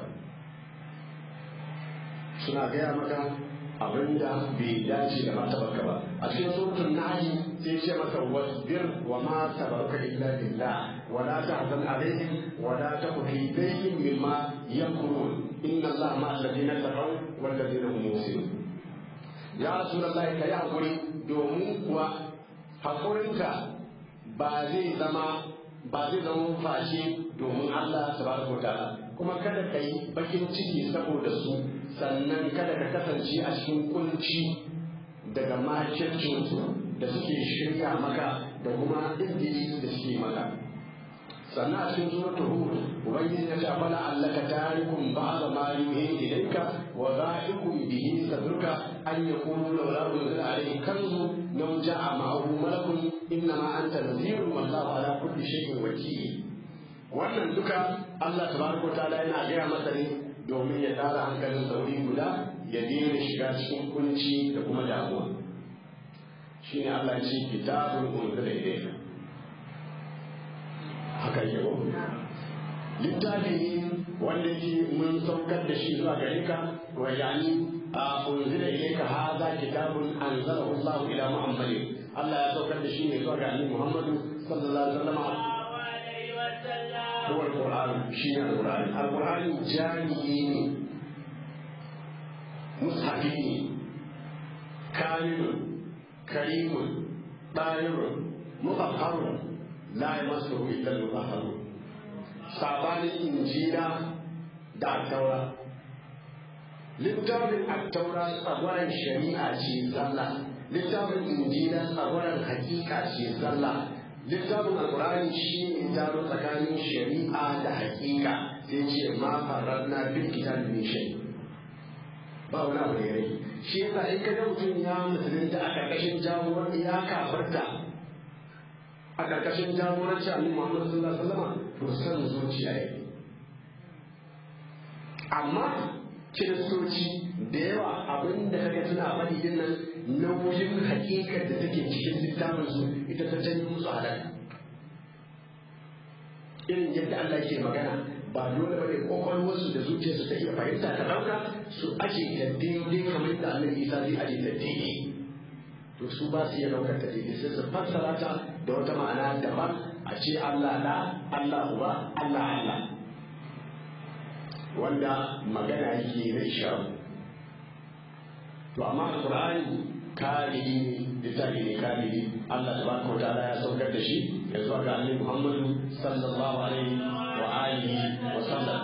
suna gaya maka abin da bai dace da mata baka ba a cikin suratul nahl sai ce maka wasbir wa ma sabaruka illa billah wa la tahzan alaihim wa la taku fi dayyin mimma yamkurun inna allaha ma'a alladhina taqaw wal ladina hum muhsinun ya rasulullahi kai hakuri domin kuwa hakurinka ba zai zama ba zai zama fashe domin Allah tabaraka wa ta'ala kuma kada ka yi bakin ciki saboda su sannan kada ka kasance a cikin kunci daga makircinsu da suke shirya maka da kuma injili da suke maka sannan a cikin suratul hud ubangiji ya ce afala allaka tarikum ba'da ma yuhi ilayka wa za'ikum bihi sadruka an yaqulu law la unzila alayhi kanzu law ja'a ma'ahu malakun innama anta nadhirun wallahu ala kulli shay'in wakil wannan duka Allah tabaraka ta'ala yana gaya masa ne domin ya tara hankalin sauri guda ya daina shiga cikin kunci da kuma damuwa shine Allah ce kitabun unzila ilayka haka yi ko littafi ne wanda yake mun saukar da shi zuwa gare ka wa yani a unzila ilayka hadha kitabun anzalahu Allah ila Muhammadin Allah ya saukar da shi ne zuwa ga Annabi Muhammadu sallallahu alaihi wasallam هو القرآن شيء القرآن القرآن جامعين مصحفين كامل كريم طاهر مطهر لا يمسه إلا المطهرون sabanin injila da alkaura littafin attaura tsagwaron shari'a ce zalla littafin injila tsagwaron hakika ce zalla littafin alkur'ani shi ne taro tsakanin shari'a da hakika sai ce ma farradna bil kitab min shay ba wani abu da rai shi yasa in ka ga mutum ya musulunta a karkashin jagoran ya kafarta a karkashin jagoranci annabi Muhammad sallallahu alaihi wasallam to san zuciya yake amma kiristoci da yawa abin da kaga suna faɗi din nan nauyin hakikar da take cikin littafin su ita ta janyo musu halaka irin yadda Allah ke magana ba dole bane kwakwalwarsu da zuciyarsu ta iya fahimta ta ɗauka su aje ta daidai kamar yadda Annabi Isa zai aje ta daidai to su ba su iya ɗaukar ta daidai sai su fassara ta da wata ma'ana daban a ce Allah da Allah uba Allah Allah wanda magana yake na isharu to amma alqur'ani kamili ne littafi ne kamili Allah tabaraka wa ta'ala ya saukar da shi ya zuwa ga annabi Muhammadu sallallahu alaihi wa alihi wa sallam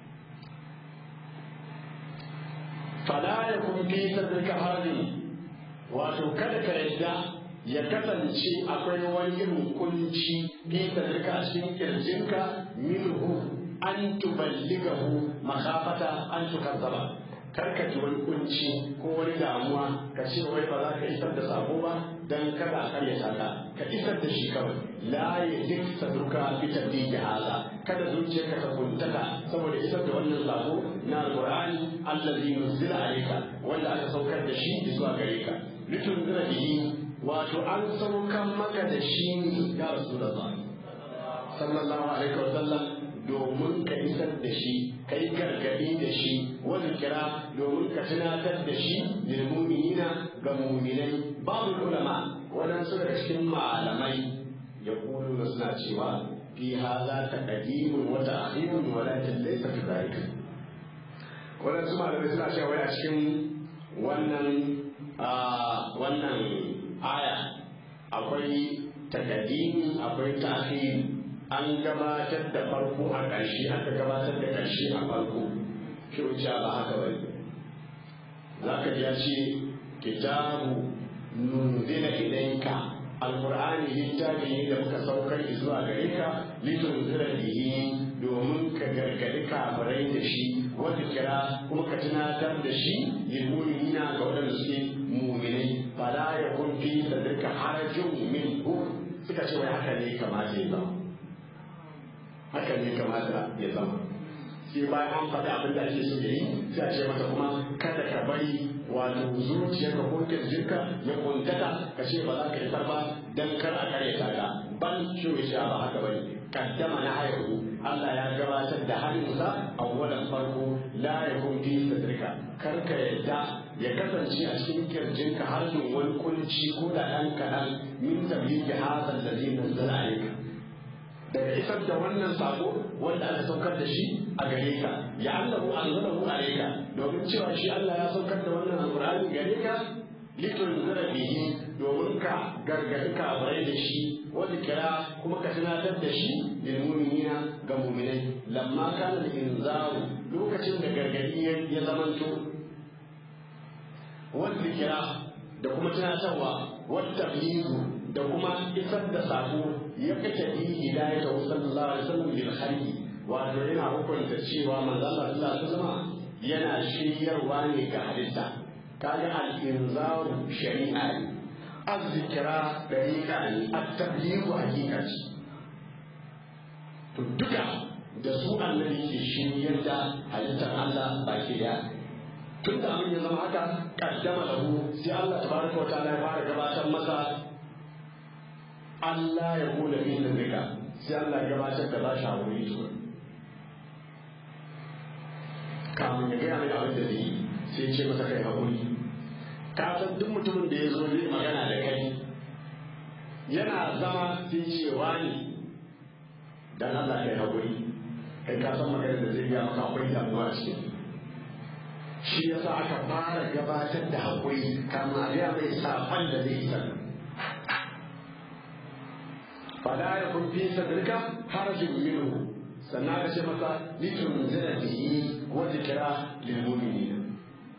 fala yakun fi sadrika harajin wato kada ka yadda ya kasance akwai wani irin kunci fi sadrika a cikin kirjinka minhu an tuballigahu makafata an tukazzaba kar ka ji wani kunci ko wani damuwa ka ce wai ba za ka isar da sako ba dan kada a karyata ka ka isar da shi kawai la ya dik sadruka bi tabdiji hala kada zuciyarka ta kuntaka saboda isar da wannan sako na alqur'ani allazi nuzila alayka wanda aka saukar da shi zuwa gare ka litunzira bihi wato an saukar maka da shi ne ya rasulullah sallallahu alaihi wa sallam domin ka isar da shi ka yi gargaɗi da shi wani kira domin ka tunatar da shi lil mu'minina ga mu'minai babu ulama waɗansu daga cikin malamai ya kulu da suna cewa fi haza ta qadimun wa ta'khirun wa lakin laysa fi dhalika waɗansu malamai suna cewa wai a cikin wannan wannan aya akwai takadimi akwai ta'khiri an gabatar da farko a ƙarshe aka gabatar da ƙarshe a farko shi wuce ba haka bane za ka ji ya ce kitabu nunzila ilaika alqur'ani littafi ne da muka saukar zuwa gare ka litunzira bihi domin ka gargadi kafirai da shi wanda kira kuma ka tunatar da shi lil mu'minina ga waɗanda suke mu'minai fala yakun fi sadrika harajun minhu suka ce wai haka ne kamata ya zama haka ne kamata ya zama sai bayan an faɗi abin da ake so ya yi sai a ce mata kuma kada ka bari wato zuciyarka ko kirjinka ya kuntata ka ce ba za ka isar ba dan kar a kare ta ga ban shi ya ba haka bane kaddama na haihu Allah ya gabatar da halinsa a wannan farko la yakun fi sadrika kar ka yadda ya kasance a cikin kirjinka har wani kunci ko da ɗan kaɗan min tabliqi hadha alladhi nazzala alayka daga isar da wannan sako wanda aka saukar da shi a gare ka ya annahu anzalahu alayka domin cewa shi Allah ya saukar da wannan alqur'ani gare ka litunzira bihi domin ka gargadi kafirai da shi wanda kira kuma ka tunatar da shi lil mu'minina ga mu'minai lamma kana al inzaru lokacin da gargadi ya zamanto wanda kira da kuma tunatarwa wata da kuma isar da sako ya kace bi hidayata sallallahu alaihi wasallam lil khalqi wato yana hukunta cewa manzo Allah sallallahu alaihi wasallam yana shiryarwa ne ga halitta kaga al inzaru shari'a ne azzikra dariqa ne at-tablighu hakika ce to duka da su annabi ke shiryar da halittar Allah baki daya tun da abin ya zama haka kaddama lahu sai Allah tabaraka wa ta'ala ya fara gabatar masa Allah ya kula fi sirrika sai Allah ya gabatar da bashi haƙuri to kamun ya gaya mai abin da zai yi sai ce masa kai haƙuri ka san duk mutumin da ya zo zai magana da kai yana zama sai ce wani dan Allah kai haƙuri kai ka san magana da zai gaya maka akwai damuwa a cikin shi yasa aka fara gabatar da haƙuri kamun a gaya mai saƙon da zai isar fala ya kun fi sadrika harajin minhu sannan ka ce masa litunzira bihi wa zikra lil mu'minin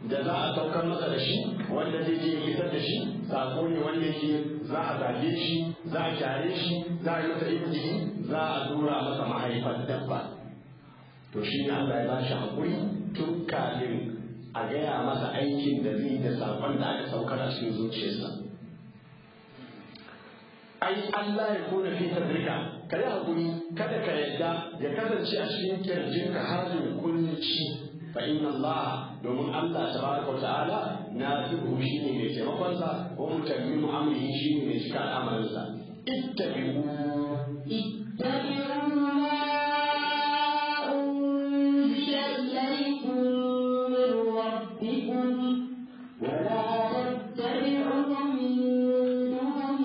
da za a saukar masa da shi wanda zai je isar da shi sako ne wanda yake za a zage shi za a kyare shi za a yi masa injini za a dora masa mahaifar dabba to shi ne Allah ya ba shi haƙuri tun kafin a gaya masa aikin da zai da sakon da aka saukar a cikin zuciyarsa ai Allah ya kona fi tadrika ka yi haƙuri kada ka yadda ya kasance a cikin kirjinka halin kunci fa inna Allah domin Allah tabaraka wa ta'ala na tuhu shi ne mai taimakonsa wa mutammimu amrihi shi ne mai cika al'amarinsa ittabi'u اتبعوا ما أنزل إليكم من ربكم ولا تتبعوا من دونه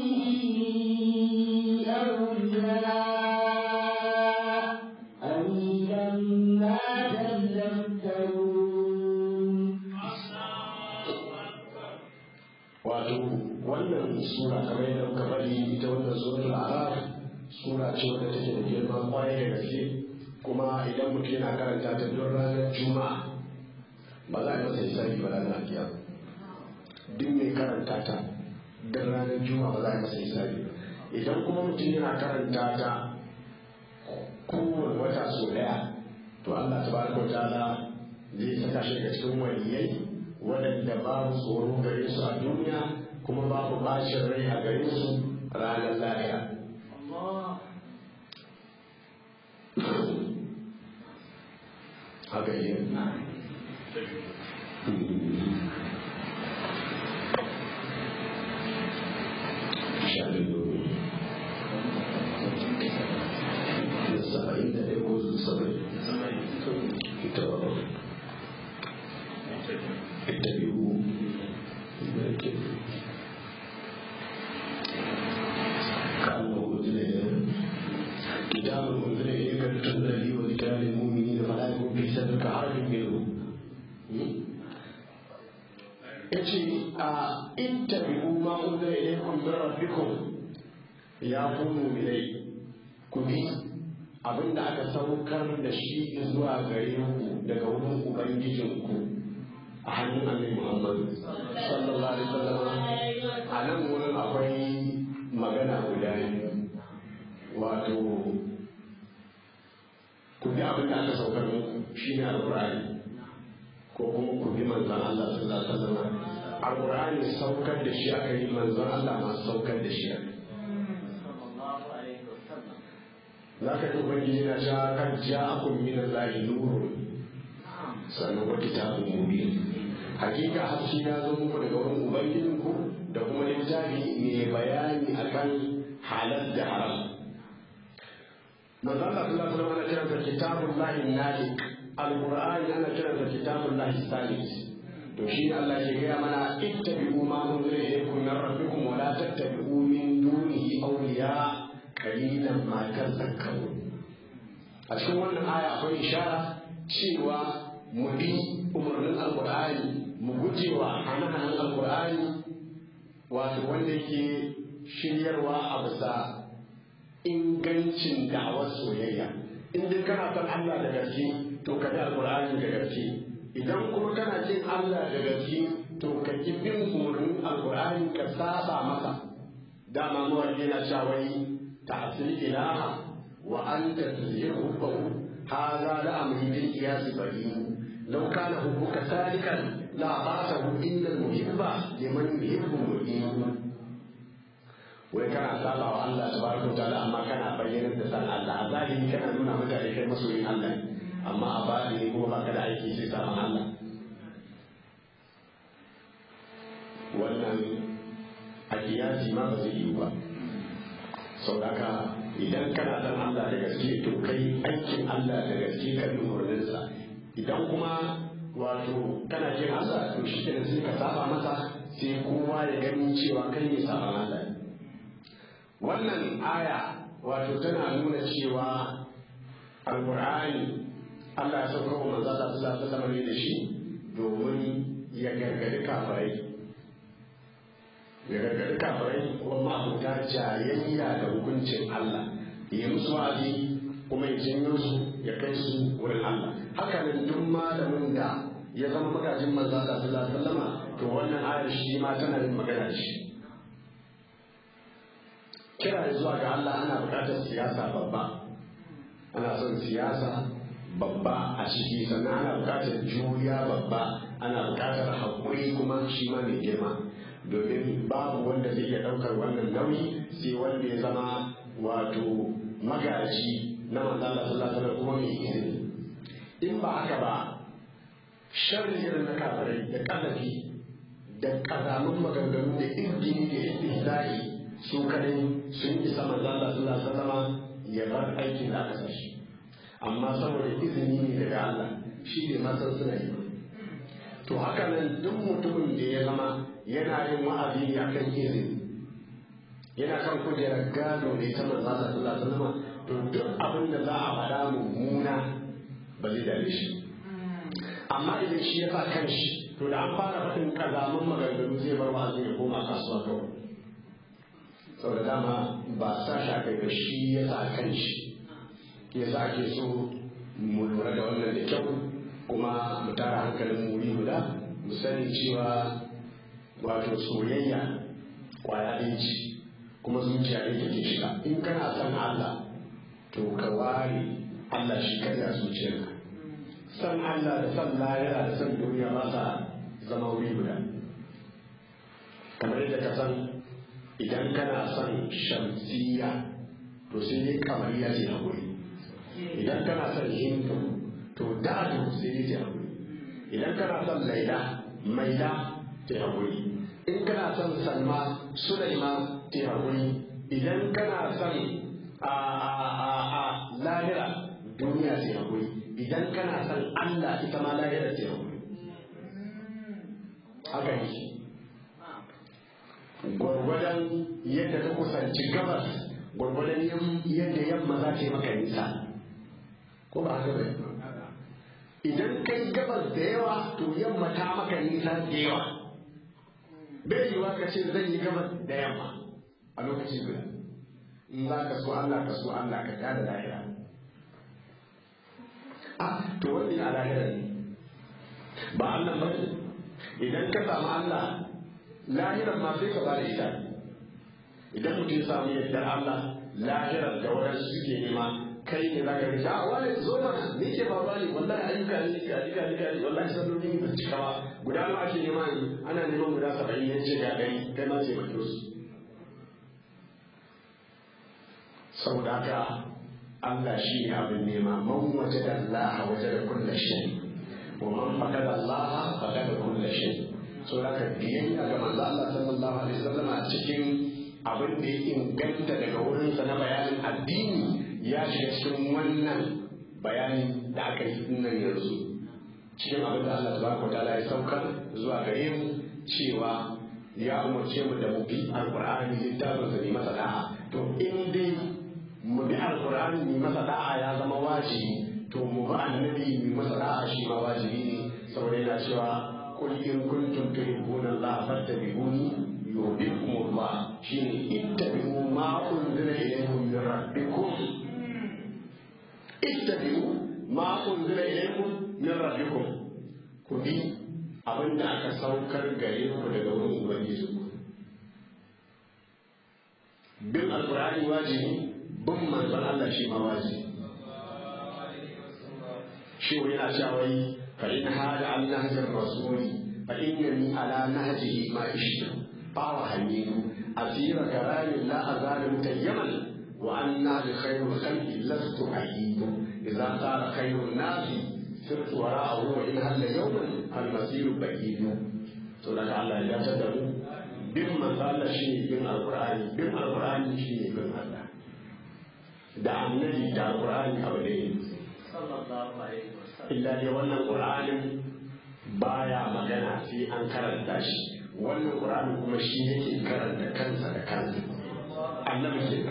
أولياء قليلا ما تذكرون wato wannan sura kamar yadda muka bari ita wannan suratul araf sura ce wadda take da girma kwarai da gaske kuma idan mutum yana karanta ta don ranar juma'a ba za a yi masa hisabi ba ranar kiyama duk mai karanta ta don ranar juma'a ba za a yi masa hisabi ba idan kuma mutum yana karanta ta kowane wata sau daya to Allah tabaraka wa ta'ala zai saka shi daga cikin waliyai waɗanda babu tsoro gare su a duniya kuma babu bacin rai a gare su ranar lahira haka yi saba'in da ɗaya ko saba'in ita اتبعوا كأنه أنزل إليهم كتاب أنزل إليك لتنزل لي وذكرى للمؤمنين فلا يكون في صدرك حرج منه yace a ittabi'u ma unzila ilaykum min rabbikum ya ku mu'minai ku bi abinda aka saukar da shi zuwa gare ku daga wurin ubangijinku a hannun annabi Muhammad sallallahu alaihi wasallam a nan wurin akwai magana guda biyu wato ku bi abin da aka saukar muku shine alqur'ani ko kuma ku bi manzon Allah sallallahu alaihi wasallam alqur'ani saukar da shi aka yi manzon Allah ma saukar da shi aka za ka ji ubangiji na sha kan ja'akum min allahi nurun sannan wa kitabun mubin hakika haske ya zo muku daga wurin ubangijinku da kuma littafi mai bayani akan halal da haram manzo Allah sallallahu alaihi wasallam ana kiransa kitabullahi nalik alqur'ani ana kiransa kitabullahi salis to shi ne Allah ke gaya mana ittabi'u ma unzila ilaykum min rabbikum wa la tattabi'u min dunihi awliya qalilan ma tadhakkarun a cikin wannan aya akwai ishara cewa mu bi umarnin alkur'ani mu gujewa hane-hanen alkur'ani wato wanda yake shiryarwa a bisa ingancin da'awar soyayya in dai kana son Allah da gaske to ka bi alkur'ani da gaske idan kuma kana jin Allah da gaske to ka ki bin umarnin alkur'ani ka saba masa dama mawaki yana cewa ta'sil ilaha wa anta tuzhiru hubbahu hadha la amri bil qiyas bayin لو كان حبك سالكا لأطاعته إن المحب لمن يحب مؤمن wai kana saba wa Allah tabaraka wa ta'ala amma kana bayyana da san Allah a zahiri kana nuna mutane kai masoyin Allah amma a bani kuma baka da aiki sai saman Allah wannan a kiyasi ma ba zai yi ba sau haka idan kana san Allah da gaske to kai aikin Allah da gaske kan umarninsa idan kuma wato kana jin Allah to shi kenan sai ka saba masa sai kowa ya gani cewa kai ne saban Allah wannan aya wato tana nuna cewa alqur'ani Allah ya sauka wa manzo Allah sallallahu alaihi wasallam da shi domin ya gargadi kafirai ya gargadi kafirai kuma ma'abuta jayayya da hukuncin Allah ya musu wa'azi kuma ya janyo su ya kai su wurin Allah haka nan duk malamin da ya zama magajin manzo Allah sallallahu alaihi wasallama to wannan ayar shi ma tana yin magana da shi kira zuwa ga Allah ana buƙatar siyasa babba ana son siyasa babba a ciki sannan ana buƙatar juriya babba ana buƙatar haƙuri kuma shi ma mai girma domin babu wanda zai iya ɗaukar wannan nauyi sai wanda ya zama wato magaji na manzala sallallahu alaihi kuma mai izini in ba haka ba sharri irin na kafirai da kasafi da kazamin maganganu da izgini da istihza'i su kadai sun isa manzala sallallahu alaihi wasallam ya bar aikin da aka sashi amma saboda izini ne daga Allah shi ne masan suna yi to haka nan duk mutumin da ya zama yana yin wa'azi ne akan izini yana kan kujerar gado ne ta manzo Allah sallallahu alaihi wasallam to duk abin da za a faɗa mummuna ba zai dare shi amma idan shi ya sa kanshi to da an fara faɗin kazaman maganganu zai bar wa'azi ya koma kasuwa kawai saboda dama ba sa shi kai ba shi ya sa kanshi ya sa ake so mu lura da wannan da kyau kuma mu tara hankalin mu wuri guda mu sani cewa wato soyayya kwaya ɗaya ce kuma zuciya ɗaya take shiga in kana son Allah to ka ware Allah shi kada a zuciyarka san Allah da san lahira da san duniya ba sa zama wuri guda kamar yadda ka san idan kana son shamsiya to sai dai kamariya ce haƙuri idan kana son hindu to dadu sai dai ce haƙuri idan kana son laila maila ce haƙuri in kana son salma sulaima ce haƙuri idan kana son a lahira duniya ce haƙuri idan kana son allah ita ma lahira ce haƙuri haka ne gwargwadon yadda ka kusanci gabas gwargwadon yadda yamma za ta yi maka nisa ko ba haka ba idan kai gabas da yawa to yamma ta maka nisa da yawa bai yiwa ka ce zan yi gabas da yamma a lokaci guda in za ka so Allah ka so Allah ka da lahira a to wani a lahira ne ba Allah ba idan ka samu Allah lahirar ma sai ka ba da ita idan mutum ya samu yadda Allah lahirar da waɗansu suke nema kai ne za ka rike a wani zo mana me ke faruwa ne wallahi ayyuka ne ga diga diga ne wallahi salloli ne ba su cika ba guda nawa ake nema ne ana neman guda saba'in ya ce ga ɗari kai ma ce maki su saboda haka Allah shi ne abin nema man waje da Allah waje da kulla shay wa man faqada Allah faqada kulla shay so haka biyayya ga manzo Allah sallallahu alaihi wasallam a cikin abin da ya inganta daga wurinsa na bayanin addini ya shiga cikin wannan bayanin da aka yi nan yanzu cikin abin da Allah tabaraka ta'ala ya saukar zuwa gare mu cewa ya umarce mu da mu bi alqur'ani littafin sa ne masa da'a to in dai mu bi alqur'ani ne masa da'a ya zama wajibi to mu bi annabi ne masa da'a shi ma wajibi ne saboda yana cewa قل إن كنتم تحبون الله فاتبعوني يحببكم الله شيء اتبعوا ما أنزل إليكم من ربكم اتبعوا ما أنزل إليكم من ربكم كبي abin da aka saukar gare ku daga wurin ubangiji bin alkur'ani wajibi bin manzon Allah shi ma wajibi shi yana cewa فإن هذا عن نهج الرسول فإنني على نهجه ما عشت طار حميد أسير كلام لا أزال متيما وأنا بخير الخلق لست أعيد إذا قال خير الناس سرت وراءه وإن هل يوما المسير بعيد سورة الله إذا تدعو بما قال شيء بين القرآن بما القرآن شيء بين الله da annabi da alqur'ani abu ne sallallahu alaihi illa dai wannan qur'anin baya magana sai an karanta shi wannan qur'anin kuma shi yake karanta kansa da kansa annabi ke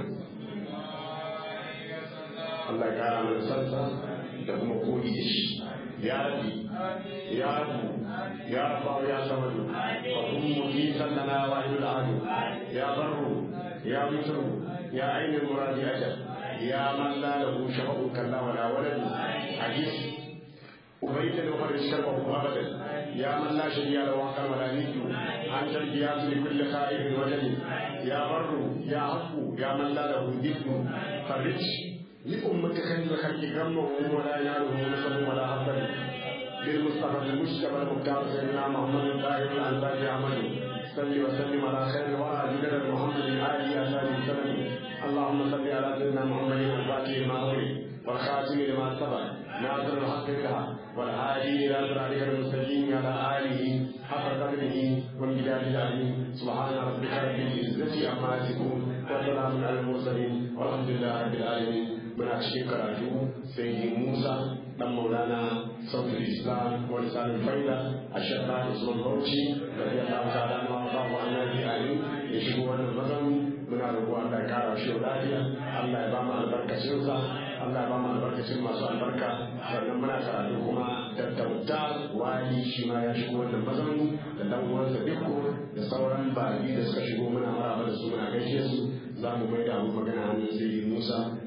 Allah ya kara mana sansa da kuma koyi da shi ya rabbi ya rabbi ya rabba ya samadu wa kun mujisan lana wa ilal adu ya barru ya mutu ya ainihin muradi ajal ya man la lahu shafa'u kalla wala walad ajis أبيت وفرج كربه أبدا يا من لا شريك له وحده ولا ند أنت القياس لكل خائف وجل يا بر يا عفو يا من لا له ند فرج لأمة خير الخلق غمه ولا يناله نصب ولا حسد بالمصطفى المجتبى المختار سيدنا محمد الطاهر الأنصاري أحمد صل وسلم على خير الورى جدد محمد آله أصحابه وسلم اللهم صل على سيدنا محمد الفاتح لما أغلق والخاتم لما سبق ناصر الحق بالحق والهادي إلى صراطك المستقيم على آله حق قدره ومقداره العظيم سبحان ربك رب العزة عما يصفون وسلام على المرسلين والحمد لله رب العالمين muna cikin karatu sai yi musa dan maulana sautul islam wani sanin faida a shekara usman bauchi da ya ta wata da ma ba wa annabi ali ya shigo wannan mazauni muna roƙo Allah ya kara shi lafiya Allah ya ba mu albarkacin sa Allah ya ba mu albarkacin masu albarka sannan muna karatu kuma da tauta wali shi ma ya shigo wannan mazauni da dan uwansa dukko da sauran baki da suka shigo muna maraba da su muna gaishe su za mu mai da magana hannun sai Musa